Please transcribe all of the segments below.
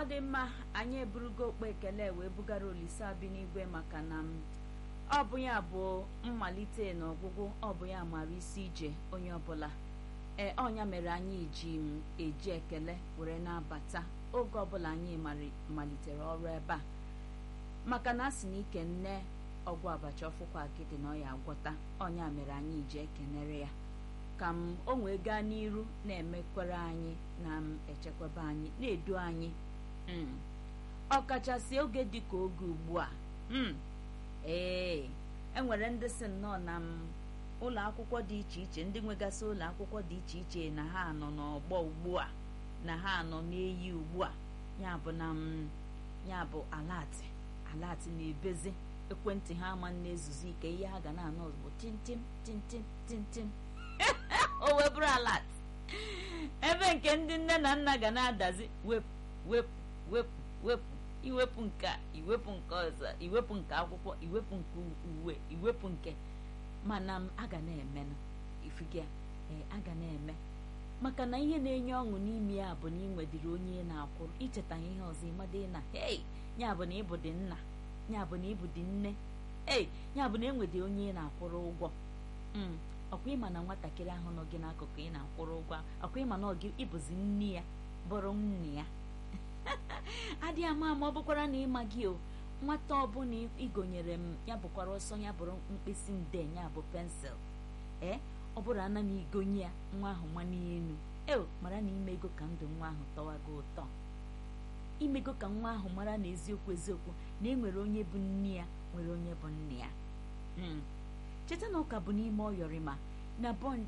dị mma anyị eburugo okpe ekele wee bugara olise abi n'igwe maka na m ọ bụ ya bụ mmalite na ọgwụgwụ ọ bụ ya mara isi ije onye ọbụla ee ọnya mere anyị ji m eji ekele were na-abata oge ọbụla anyị malitere ọrụ ebe a maka na a sị na ike nne ọgwụ abacha ọfụkwa akịdị na ọya agwọta ọnya mere anyị ji ekenere ya ka m o wee gaa n'iru na-emekwere anyị na m echekwaba anyị na-edu anyị ọkachasị oge dịka oge ugbu a ee enwere ndị si nnọọ na m ụlọ akwụkwọ dị iche iche ndị nwegasị ụlọ akwụkwọ dị iche iche na ha nọ n'ọgbọ ugbu a na ha nọ n'eyi ugbu a ya bụ na m ya bụ alatị alatị na-ebezi ekwentị ha ama na-ezuzu ike ihe ha ga na-anọ ozugbo tintim tintim tintim o wee bụrụ alat ebe nke ndị nne na nna ga na-adazi wepụ wepụ wepụ wepụ iwepụ nke iwepụ nke ọzọ iwepụ nke akwụkwọ iwepụ nke uwe iwepụ nke mana m aga na-emenụ ifiga ee aga na-eme maka na ihe na-enye ọṅụ n'ime ya bụ na ị nwedịrị onye na-akwụrụ icheta ihe ọzọ ịmada na hei ya bụ na ịbụ dị nna ya bụ na ịbụ dị nne ei ya bụ na enwedị onye na-akwụrụ ụgwọ ọkwa ịma na nwatakịrị ahụ nọ gị n'akụkụ ị na-akwụrụ ụgwọ ọkwa ịma na ọgị ịbụzi nne ya bụrụ nne ya adịghị ama ama ọ bụkwara na ịma gị o nwata ọbụla ịgonyere m ya bụkwara ọsọ ya bụrụ mkpịsị nde ya bụ pensụl ee ọ bụrụ ana m igonye ya nwa ahụ mmanụ elu eo mara na imego ka ndụ nwa ahụ tọwa gị ụtọ imego ka nwa ahụ mara na eziokwu eziokwu na enwere onye bụ nne ya nwere onye bụ nne ya cheta na ụka bụ n'ime ọyọrịma na bond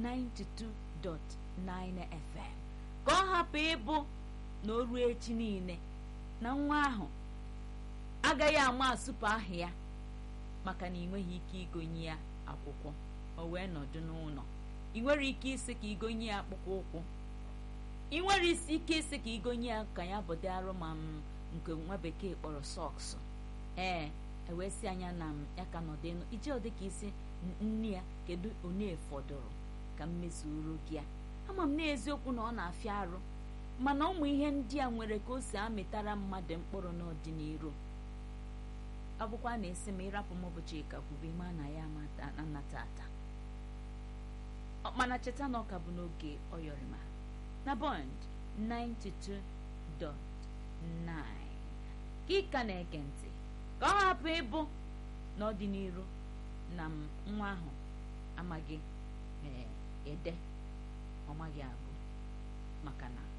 92.9 fm ka ọ hapụ ịbụ na o ruo echi niile na nwa ahụ agaghị ama asụpụ aha ya maka na ị nweghị ike igonye ya akwụkwọ o wee nọdụ n'ụlọ ị nwere ike isi ka igonye ya akpụkpọ ụkwụ ị nwere isi ike isi ka igonye ya ka ya bụ dị arụ ma m nke nwa bekee kpọrọ sọks ee ewee si anya na m ya ka nọdụ elu ije ọ dịka isi nne ya kedu onye fọdụrụ ka m mezuru gị ya ama m n'eziokwu na ọ na-afịa arụ mana ụmụ ihe ndị a nwere ka o si amịtara mmadụ mkpụrụ n'ọdịnihu ọ bụkwa na-esi ma ịrapụ m ụbọchị ka kwube ma na ya anata ata mana cheta na ọka bụ n'oge ọyọrịma na bond 92.9 ka ịka na-ege ntị ka ọ hapụ ịbụ n'ọdịnihu na nwa ahụ amaghị ede ọ maghị agụ maka na